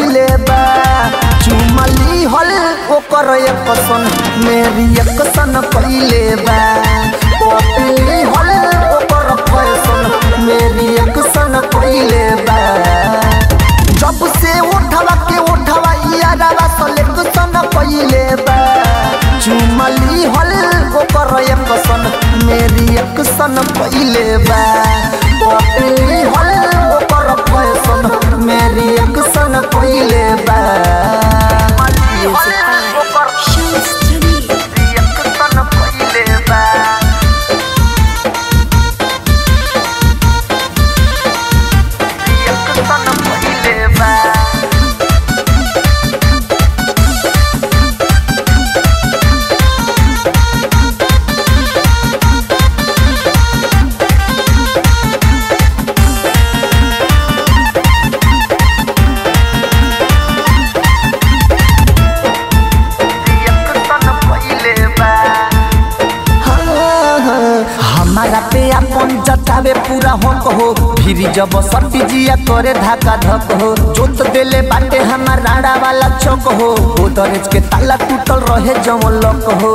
कइले बा चुमली हल ओकर एक सन मेरी एक सन कइले बा पपली हल ओकर फैशन मेरी एक सन कइले बा जब से उठवा के उठवा यारा सलेक्शन कइले बा चुमली हल ओकर एक सन मेरी एक सन कइले बा पपली हल ओकर फैशन मेरी एक सन कइले बा Music by Shams Jamil. एक सन कइले बा एक सन कइले बा हमारा पे अपन जतावे पूरा हक हो फिर जब सटी जिया करे धाका धक हो जोत देले बाटे हमार राड़ा वाला चौक हो ओ दरेज के ताला टूटल रहे जमल लक हो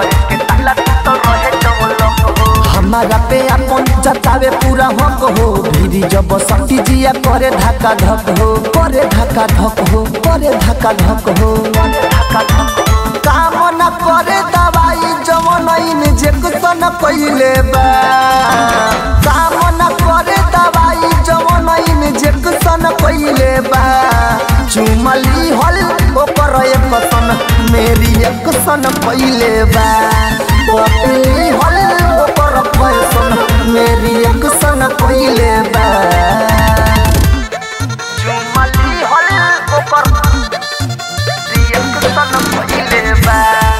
हमारा पे अपन जतावे पूरा हक हो फिर जब सटी जिया करे धाका धक हो करे धाका धक हो करे धाका धक हो काम न करे दवाई जवन जे कुसन कइले बा काम न करे दवाई जवन जे कुसन कइले बा चुमली हल ओकर एक सन मेरी एक सन कइले बा पपली हल ओकर फैशन मेरी एक सन कइले बा चुमली हल ओकर एक सन कइले बा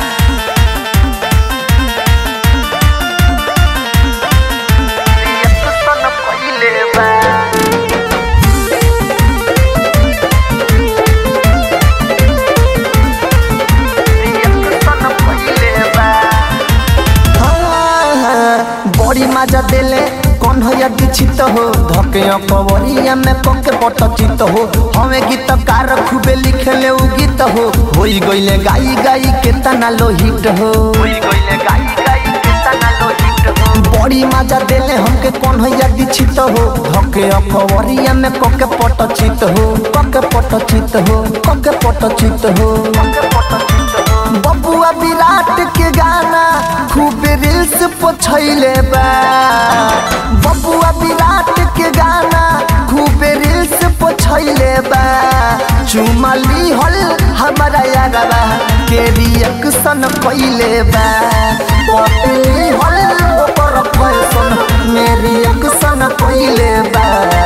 एक सन कइले बा बड़ी मजा देले कौन हो दीक्षित हो धके कवरिया में पके पट चित हो हमें गीत कार खूबे लिखले उ गीत हो होई गइले गाई गाई के तना लो हिट हो बड़ी मजा देले हमके कौन हो दीक्षित हो धके कवरिया में पके पट चित हो पके पट चित हो पके पट चित हो बबुआ विराट के गाना खूब रील्स पोछैले बा बबुआ विराट के गाना खूब रील्स पोछैले बा चुमली हल हमारा यारवा के रिएक्शन कइले बा पपली हल ओकर फैशन मेरी एक्शन कइले बा